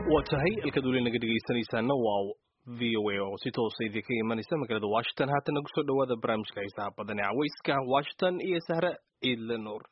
waa tahay halkaad weli naga dhegaysanaysaana waa v o a oo si toosa idinka imanaysa magaalada washington haatan nagu soo dhawaada barnaamijka xiisaha badan ee caweyska washington iyo sahre ciidle nuur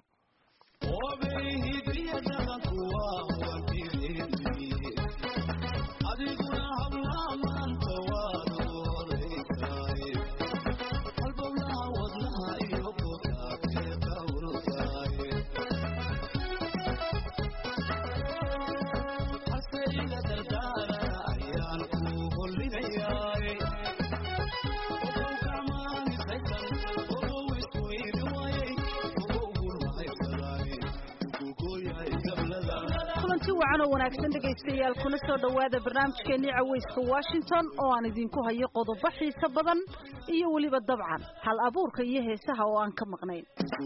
kulanti wacan oo wanaagsan dhegaystayaal kuna soo dhowaada barnaamijkeennii caweyska washington oo aan idinku hayo qodobo xiiso badan iyo weliba dabcan hal abuurka iyo heesaha oo aan ka maqnayn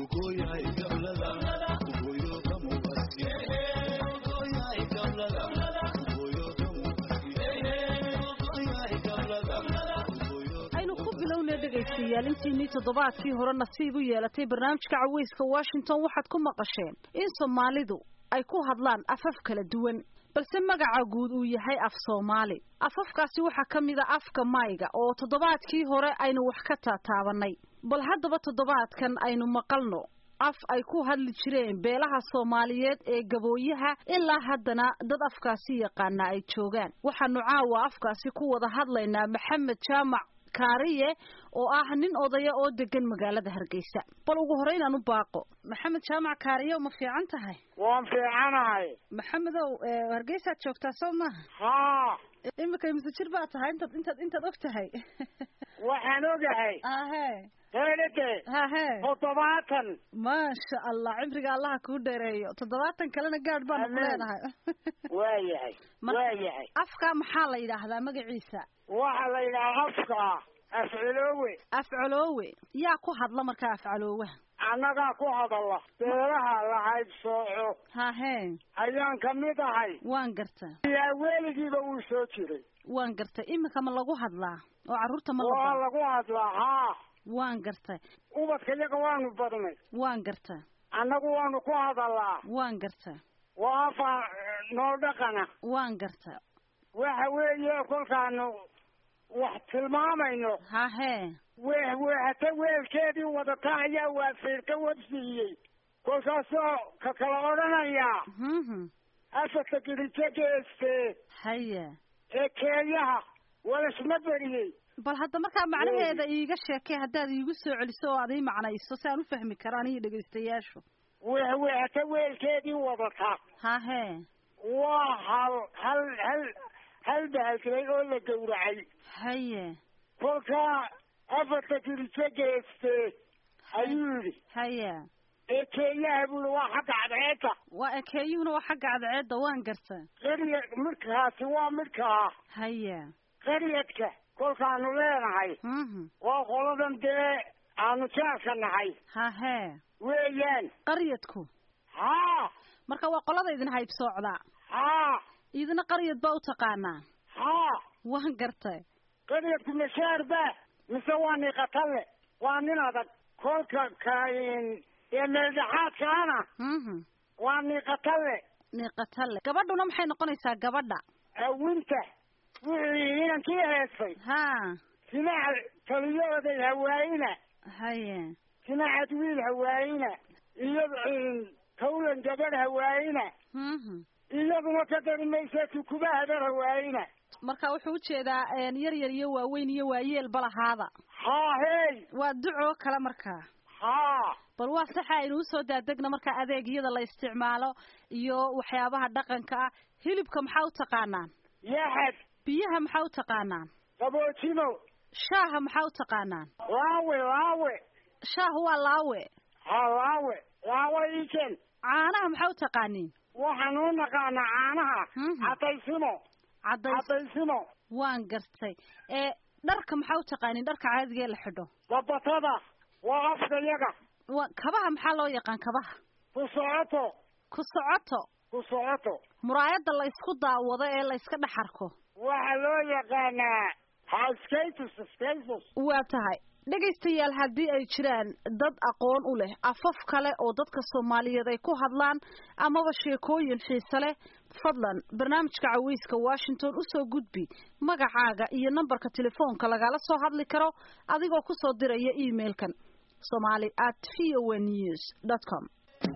aynu ku bilowna dhegaystayaal intiinii toddobaadkii hore nasiib u yeelatay barnaamijka caweyska washington waxaad ku maqasheen in soomaalidu ay ku hadlaan afaf kala duwan balse magaca guud uu yahay af soomaali afafkaasi waxaa ka mid a afka mayga oo toddobaadkii hore aynu wax ka taataabanay bal haddaba toddobaadkan aynu maqalno af ay ku hadli jireen beelaha soomaaliyeed ee gabooyaha ilaa haddana dad afkaasi yaqaana ay joogaan waxaanu caawa afkaasi ku wada hadlaynaa maxamed jaamac kaariye oo ah nin odaya oo degan magaalada hargeysa bal ugu horeyn aan u baaqo maxamed jaamac kaariye ma fiican tahay waan fiicanahay maxamedow hargeysaad joogtaa soo maha haa imika imise jir baa tahay intaad intaad intaad og tahay waxaan ogahay ahe heedhade hahe toddobaatan maasha allah cimriga allaha kuu dheereeyo toddobaatan kalena gaadh baanu ku Amen. leenahay waa yahay Marka- waa yahay afka maxaa la yidhaahdaa magaciisa waxaa la yidhaha afka afciloowe afcoloowe yaa ku hadla markaa afcaloowaha annagaa ku hadalla beelaha la haybsooco hahe ayaan ka mid ahay waan garta ilaa weligiiba wuu soo jiray waan gartay iminka ma lagu hadlaa oo carruurta ma la waa baro lagu hadlaa haa waan gartay ubadka iyaga waanu badnay waan garta annagu waanu ku hadallaa waan garta waa afa nool dhaqana waan garta waxa weeye kolkaanu wax tilmaamayno hahe weh wehata weelkeedii wadata ayaa waafiirka wabsiiyey kolkaasoo ka kala odhanayaa mhm afarta girijo geeste haya ee keeyaha walasma beriyey bal hadda markaa macnaheeda iiga sheekay haddaad iigu soo celiso oo aad ii macnayso si aan u fahmi karo aniyo dhegaystayaashu weh wehata weelkeedii wadata hahe waa hal hal hal hal bahalkiray oo la gowracay haye kolkaa afarta girijo geeste ayuu yidhi haya ee keeyaha buuli waa xagga cadceedda waa ekeeyuhuna waa xagga cadceedda waan garta qarya midkaasi waa midkaa haya qaryadka kolkaanu leenahay mhm waa qoladan dee aanu jaarka nahay hahe weeyaan qaryadku haa marka waa qolada idin haybsoocdaa haa idina qaryad baa u taqaanaa haa waan gartay qaryadku mashaar ba mise waa niqatalle waa nin adag kolka kain ee meeldhaxaadkaana mhm waa niqatalle niiqatalle gabadhuna maxay noqonaysaa gabadha awinta wuxuu yihi inankii heesay haa sinaca taliyooday hawaayina haye sinacad wiil hawaayina iyo tawlan gabadh hawaayina mhm iyaduna ka dari maysa tukuba habar hawaayina marka wuxuu ujeedaa een, yar yar iyo waaweyn iyo waayeelba lahaada haa hey waa ducoo kale markaa haa bal waa saxa aynu usoo daadegna markaa adeegyada la isticmaalo iyo waxyaabaha dhaqanka ah hilibka maxaa u taqaanaan yaxad biyaha maxaa u taqaanaan qaboojimo shaaha maxaa u taqaanaan laawe laawe shaahu waa laawe haa laawe laawe iken caanaha maxaa u taqaaniin waxaan u naqaanaa caanaha Mhm. cadaysimo cadays cadaysimo waan gartay ee dharka maxaa u taqaaniin dharka caadiga ee la xidho babatada waa afka yaga waa kabaha maxaa loo yaqaan kabaha ku socoto ku socoto ku socoto muraayadda la isku daawado ee la iska dhex arko waxaa loo yaqaanaa haskatus skatus waa tahay dhegaystayaal haddii ay jiraan dad aqoon u leh afaf kale oo dadka soomaaliyeed ay ku hadlaan amaba sheekooyin xiise leh fadlan barnaamijka caweyska washington usoo gudbi magacaaga iyo nambarka telefoonka lagala soo hadli karo adigoo kusoo diraya emailkan somali at v o news dot com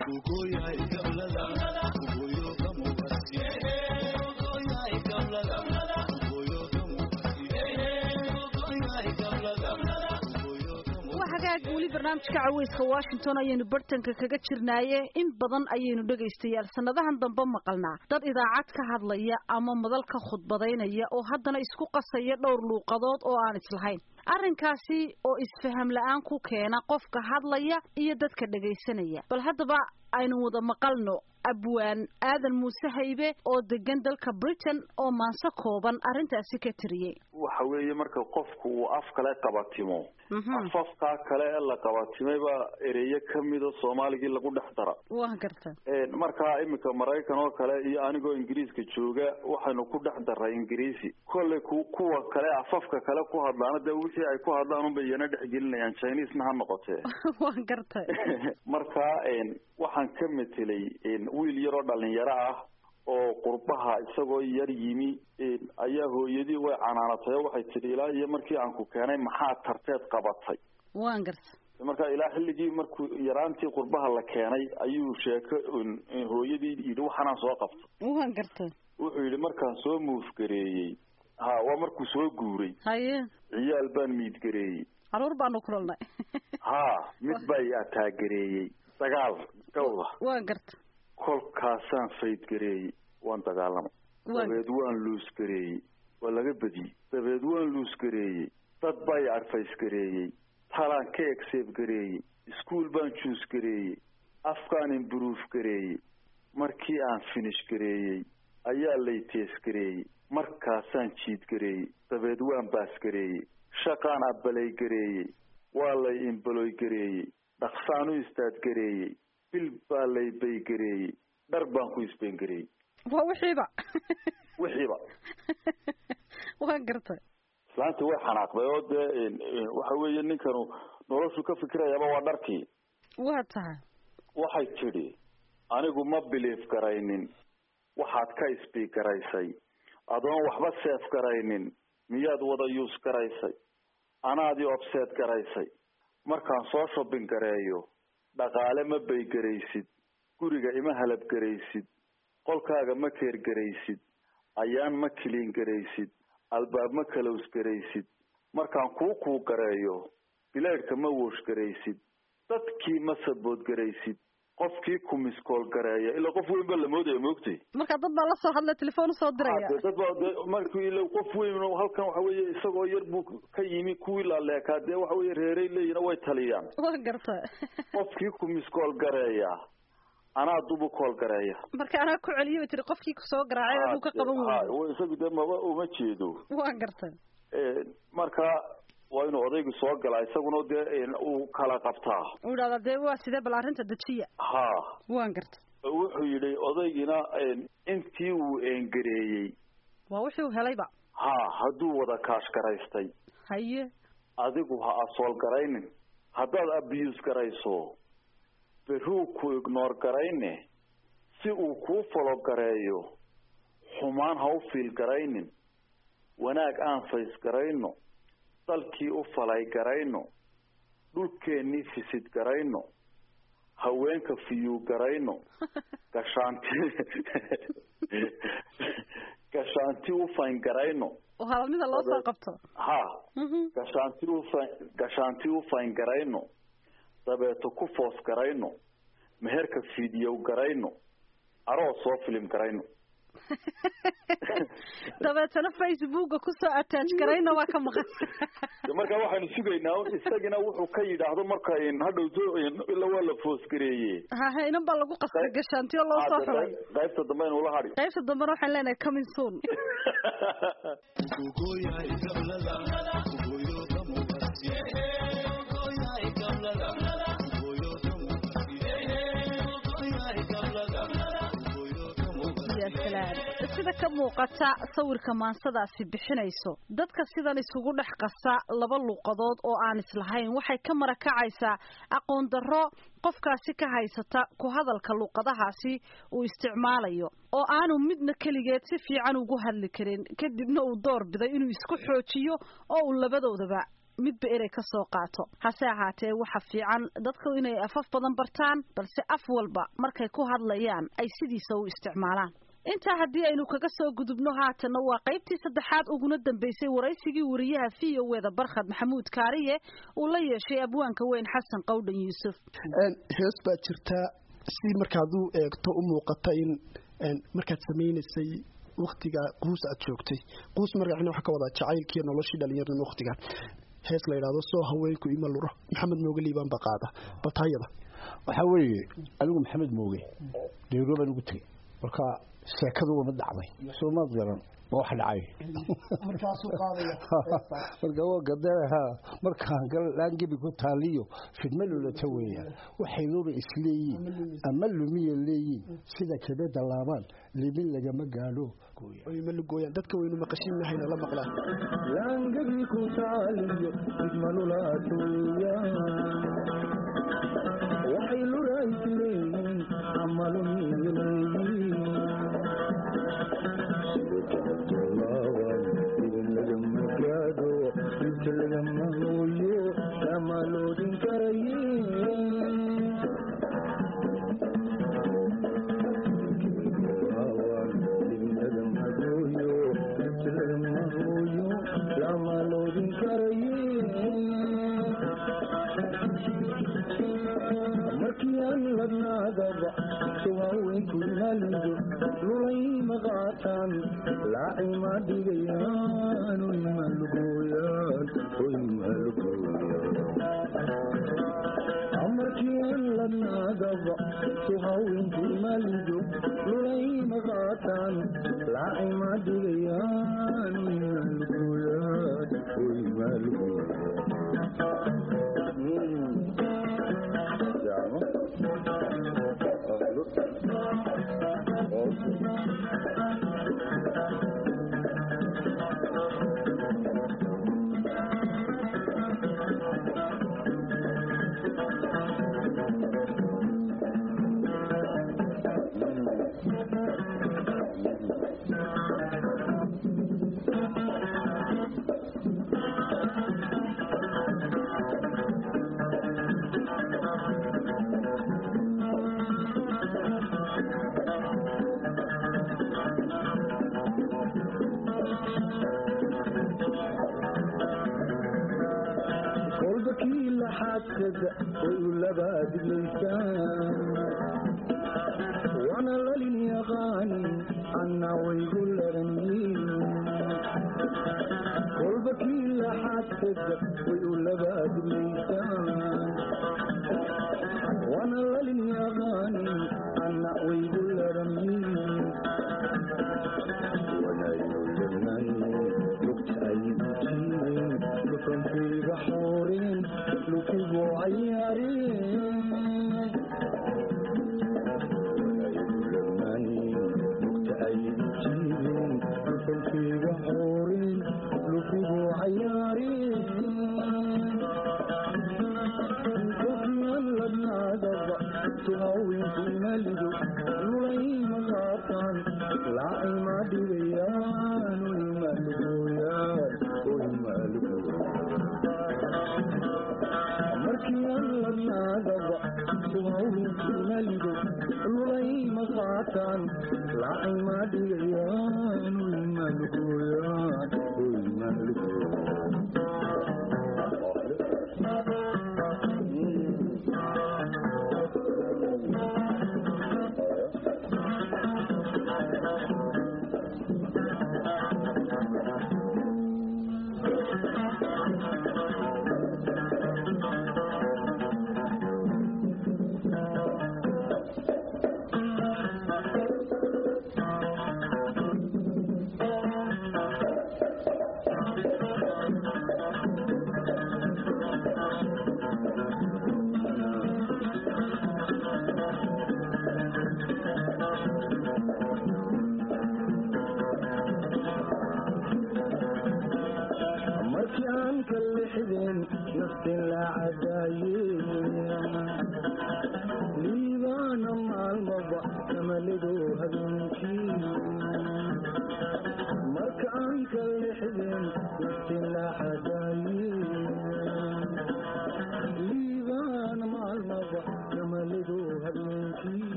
hagaag weli barnaamijka caweyska washington ayaynu bartanka kaga jirnaaye in badan ayaynu dhegaystayaal sanadahan dambe maqalnaa dad idaacad ka hadlaya ama madal ka khudbadaynaya oo haddana isku qasaya dhowr luuqadood oo aan islahayn arrinkaasi oo isfaham la-aan ku keena qofka hadlaya iyo dadka dhegaysanaya bal haddaba aynu wada maqalno abwaan aadan muuse haybe oo degan dalka britain oo maanso kooban arrintaasi ka tiriyey waxa weeye marka qofku uu af kale qabatimo afafkaa kale ee la qabatimeyba ereyo kamida soomaaligii lagu dhex dara waa garta markaa iminka maraykan oo kale iyo anigoo ingiriiska jooga waxaynu ku dhex daray ingiriisi kolley ku kuwa kale afafka kale ku hadlaana dee wixii ay ku hadlaan unbay iyana dhexgelinayaan chinesena ha noqotee waa garta markaa waxaan ka metelay wiil yaroo dhalinyaro ah oo qurbaha isagoo yar yimi ayaa hooyadii way canaanatay oo waxay tidhi ilaa iyo markii aan ku keenay maxaa tarteed qabatay waan garta marka ilaa xilligii markuu yaraantii qurbaha la keenay ayuu sheeko hooyadii yidhi waxaanaan soo qabta waan garta wuxuu yidhi markaan soo muufgareeyey ha waa markuu soo guuray haye ciyaal baan miidgareeyey caruur baanu kulannay ha mid bay ataagareeyey dagaal gawda waan garta kolkaasaan faydgareeyey waan dagaalamay dabeed waan luusgareeyey waa laga badiyey dabeed waan luusgareeyey dad baa i adfaysgareeyey talaan ka egseebgareeyey iskuol baan juusgareeyey afkaan imburuuf gareeyey markii aan finish gareeyey ayaa lay teesgareeyey markaasaan jiidgareeyey dabeed waan baasgareeyey shaqaan abbalay gareeyey waa lay imbaloy gareeyey dhaqsaan u istaadgareeyey bil baa lay baygareeyey dhar baan ku isbeengareeyey waa wixiiba wixiiba waan gartay islaantii way xanaaqday oo dee waxa weeye ninkanu noloshu ka fikirayaaba waa dharkii waa tahay waxay tidhi anigu ma biliif garaynin waxaad ka isbiig garaysay adoon waxba seef garaynin miyaad wada yuus garaysay anaadii obseed garaysay markaan soo shobbin gareeyo dhaqaale ma baygaraysid guriga ima halabgaraysid qolkaaga ma keergaraysid ayaan ma kiliin garaysid albaab ma kalows garaysid markaan kuu kuu gareeyo bileedhka ma woosh garaysid dadkii ma sabood garaysid qofkii ku miskool gareeya ilaa qof weyn baa la moodaya moogtay marka dad baa lasoo hadla telefoon usoo diraya dad baa de markii ila qof weyn halkan waxa weeye isagoo yar buu ka yimi kuwii laaleekaa dee waxa weye reeray leeyihin way taliyaan waa garta qofkii ku miskool gareeya anaa dubu kool gareeya marka anaa ku celiyo tiri qofkii kusoo garaacay aduu ka qaban waayo isagu dee maba uma jeedo waa garta marka waa inuu odaygu soo galaa isaguna dee uu kala qabtaa uu idhahdaa dee waa sidee bal arrinta dejiya ha waan garta wuxuu yidhi odaygina intii uu eengareeyey waa wuxuu helayba ha hadduu wada kaash garaystay haye adigu ha asool garaynin haddaad abuse garayso beruu ku ignoor garayne si uu kuu falo gareeyo xumaan ha u fiil garaynin wanaag aan fays garayno dalkii u falay garayno dhulkeennii fisid garayno haweenka fiyuu garayno gashaanti gashaanti u fayn garayno oo halalmida loo soo qabto ha gashaanti ufa gashaanti u fayn garayno dabeeto ku foos garayno meherka fidiyow garayno aroos soo filim garayno dabeetana facebooka kusoo attach garayna waa ka maqan marka waxaynu sugaynaa isagina wuxuu ka yidhaahdo marka hadhowto ila waa la foosgareeye hahe inan baa lagu qasbay gashaantiyo loo soo xulay qaybta dambe aynu la hadhi qaybta dambena waxaan leenahay coming soon sida ka muuqata sawirka maansadaasi bixinayso dadka sidan isugu dhex qasa laba luuqadood oo aan islahayn waxay ka marakacaysaa aqoon darro qofkaasi ka haysata ku hadalka luuqadahaasi uu isticmaalayo oo aanu midna keligeed si fiican ugu hadli karin kadibna uu door biday inuu isku xoojiyo oo uu labadoodaba midba erey ka soo qaato hase ahaatee waxa fiican dadku inay afaf badan bartaan balse af walba markay ku hadlayaan ay sidiisa u isticmaalaan intaa haddii aynu kaga soo gudubno haatanna waa qaybtii saddexaad uguna dambeysay waraysigii wariyaha v o eda barkhad maxamuud kaariye uu la yeeshay abwaanka weyn xasan qowdhan yuusuf hees baa jirtaa si markaad u eegto u muuqata in markaad samaynaysay waktiga quus aad joogtay quus magacina waxaa ka wadaa jacaylkiiyo noloshii dhalinyarnimo waktiga hees la yidhaahdo soo haweenku ima luro maxamed mooge liibaan baa qaada batayada waxaa weeye anigu maxamed mooge dheero baan ugu tegey marka sheekadu wama dhacday soomaad garan ma wax dhacay marka waa gadaraha markaan laangebi ku taaliyo fidma lulata weeyaan waxaynuna isleeyiin ama lumiya leeyiin sida kabeda laabaan limin lagama gaadho ma lugooyaan dadka waynu maqashinnahayna la maqlaan laangebi ku taaliyo fidma lulatuya waxay lura isleeyiin ama lumiya leeyiin lagamaooyo markiiaan ladnaadaba suwaaweynku malido lulay maqaataan laacima dhigayaan oy malugooyaan oy malugooyaan markiiaan ladnaadaba suwaaweynku malido lulay maqaataan laacima dhigayaan oy malugooyaan oy malugooyaan kolbakii laxaadkada way u labaadilaysaan wana lalin yaqaanin anna waygu laranyiin kolbakii laxaadkada way u labaadilaysaan wana lalin yaqaanin anna waygu laranyiin lukankayga xooreen lukigu cayaareen lugta ay jiibeen lukankayga xooreen lukigu cayaareen kolkiyan ladnaadaba suhaweenku malido lulay maqaataan laacima dhigayaan oy malugooyaan oy malugooyaan markiian ladnaadaba suhaweenku malido lulay maqaataan laacima dhigayaan oy malugooyaan oy nafti la cadaaye liibaana maalmaba kamalidu habeenkii marka aan ka lexdeen nafti la cadaaye liibaana maalmaba kamalidu habeenkii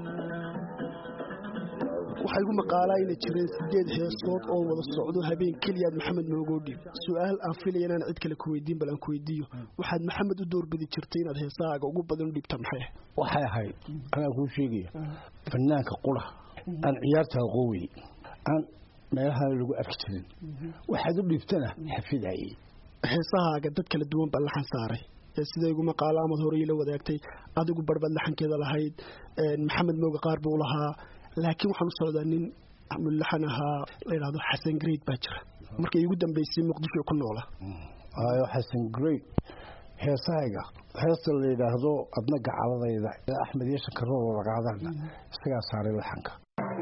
waxaa igu maqaalaa inay jireen sideed heesood oo wada socdo habeen keliyaad maxamed noogoo dhiib su-aal aan filaya inaan cid kale ku weydiin bal aan ku weydiiyo waxaad maxamed u doorbidi jirtay inaad heesahaaga ugu badan u dhiibta maxay waxay ahayd anaa kuu sheegaya fanaanka qura aan ciyaarta aqoowey aan meelaha lagu arki jirin waxaad u dhiibtana xafidayay heesahaaga dad kala duwan baa laxan saaray ee sida igu maqaalo amad horey la wadaagtay adigu barbaad laxankeeda lahayd maxamed mooga qaar buu lahaa laakiin waxaan u socdaa nin mulaxan ahaa la yidhahdo xasan greyd baa jira markay igu dambeysay muqdisho ku noola ayo xasan greyd heesahayga heesta la yidhaahdo adna gacaladayda axmed iyo shankarooda lagaadana isagaa saaray laxanka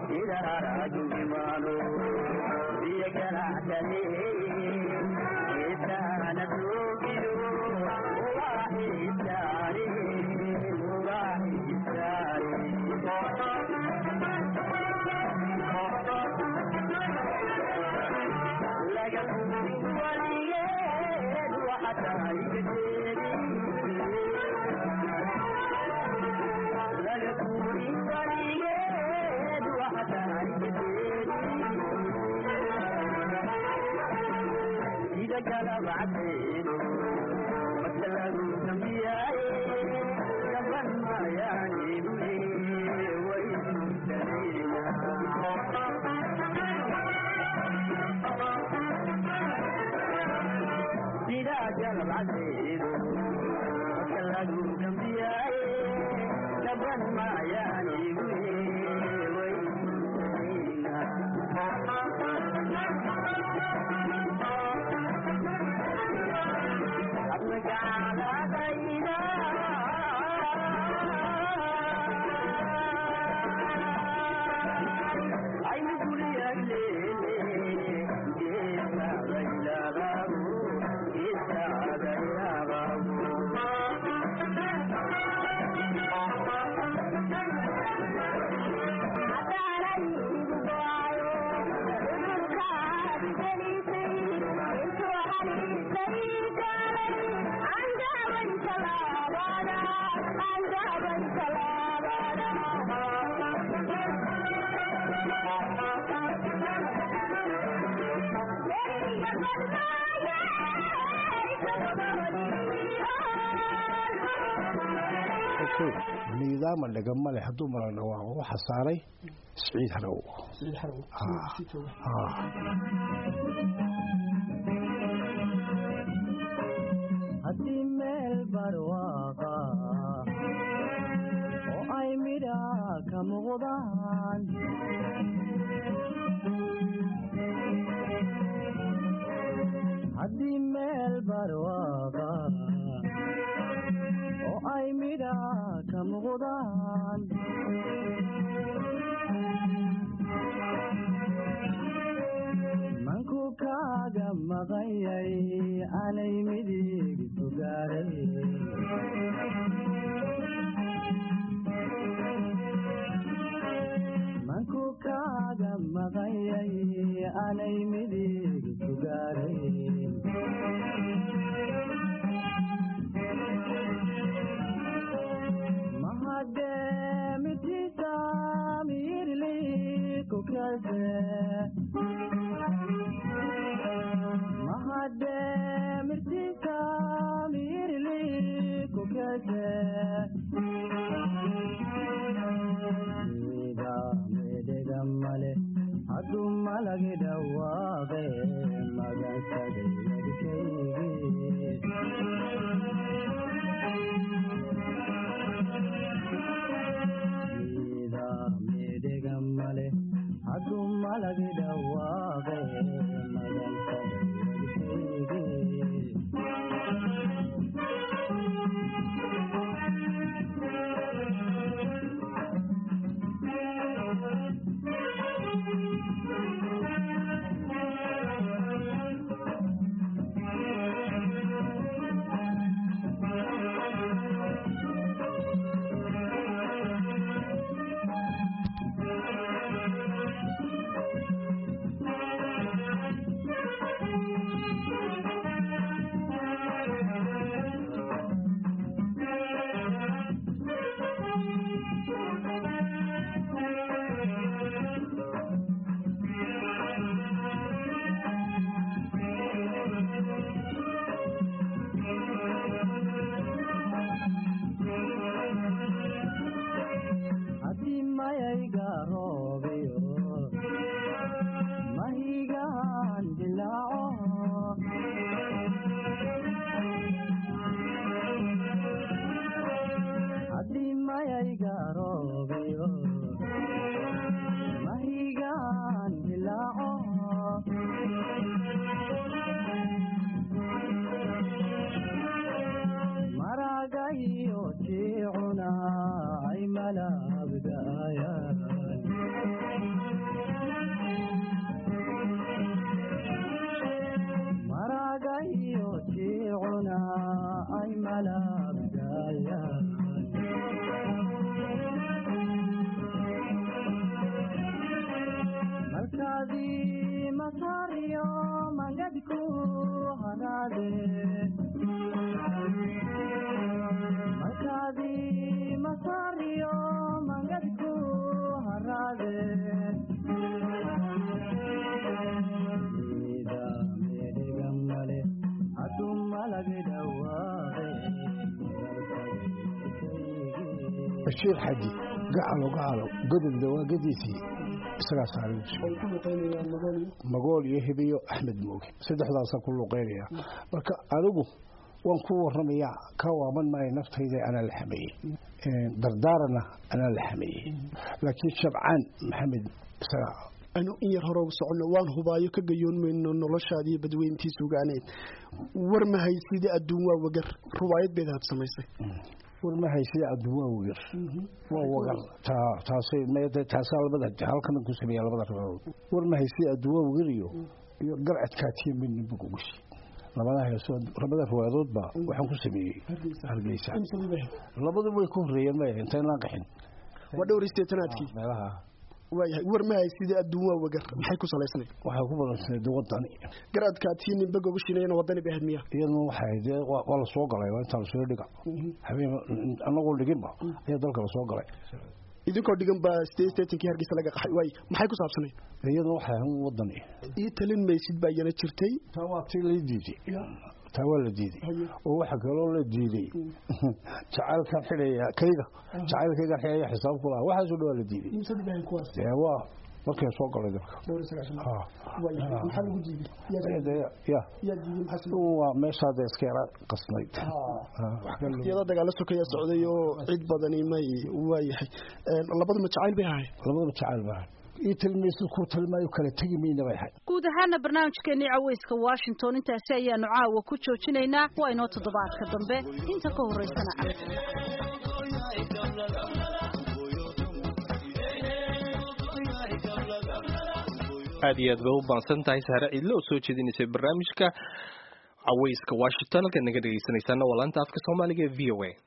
nidaama dhegama leh hadduu mala dhawaaqo waxa saaray siciid harow haddii meel barwaaqa oo ay midha ka muuqdaan haddii meel barwaaqa oo ay midha ka muuqdaan manku kaaga maqanyay anay midig sugaaray manku kaaga maqanyay anay midig sugaaray mahademitiisa miirli kukase mahademirtiisa miirli kukase ida medhega male hadduu malagi dhawaaqe magansaday wadkaygi ida medhega male hadduu malagi dhawaaqe magansaday wadkaygi mangadku haraade markaadi masariyo mangadku haraade ida medhegamale hadu malagi dhawaaqe bashiir xaji gacalo gacalo godobda waa gadiisii isagaa saaray ay ku luqeynayaan madool iyo magool iyo hibiyo axmed mooge saddexdaasaan ku luqeynaya marka anigu waan ku waramayaa ka waaban maayo naftayda anaa la xameeyey dardaarana anaa la xameeyey laakiin shabcaan maxamed isagaa anu in yar hore ugu soconno waan hubaayo ka gayoon mayno noloshaada iyo badweyntiisa ogaaneed war ma haysida adduun waa wagar ruwaayad beed aad samaysay war ma haysida adduun waa wagar waa wagar taa taasay meede taasaa labada halkan ku sameeya labada riwaayadood war ma haysida adduun waa wagar iyo iyo garcadkaatiya midna bug ugushi labada heesoo labada riwaayadoodba waxaan ku sameeyey hargeysa labadu way ku horreeyeen maya intayn laan qaxin waa dhowr iyo sideetanaadkii meelaha waayahay war ma haysida adduun waa wagar maxay ku salaysnay waxay ku badansaneed wadani garadkaatii ninba gogoshinayana wadani bay ahayd miya iyaduna waxay dee waa waa la soo galay waa intaa lasoo dhiga habeen annagoo dhiginba ayaa dalka lasoo galay idinkoo dhigan baa sideed sideetankii hargeysa laga qaxay waay maxay ku saabsanayd iyaduna waxay ahayd wadani ii talin maysid baa iyana jirtay taa waa tii la diiday taa waa la diiday oo waxa kaloo la diiday jacaylkan xidhaya kayga jacaylkaygan xidhaya xisaab ku lahaa waxaasoo dhan waa la diiday dee waa markay soo galay dalka maxaa lagu diiday ya waa meeshaa dee iska yara qasnayd iyadoo dagaalo sokaya socday oo cid badani may waayahay labaduma jacayl bay ahay labadaba jacayl baa ii tilmaysid ku tilmaayo kala tegi mayna bay ahayd guud ahaana barnaamijkeenii caweyska washington intaasi ayaanu caawa ku joojinaynaa waa inoo toddobaadka dambe inta ka horeysana aad iyo aad ba u baansan tahay sahre ciidle oo soo jeedinaysay barnaamijka caweyska washington halkaad naga dhegeysanaysaana waa laanta afka soomaaliga ee v o a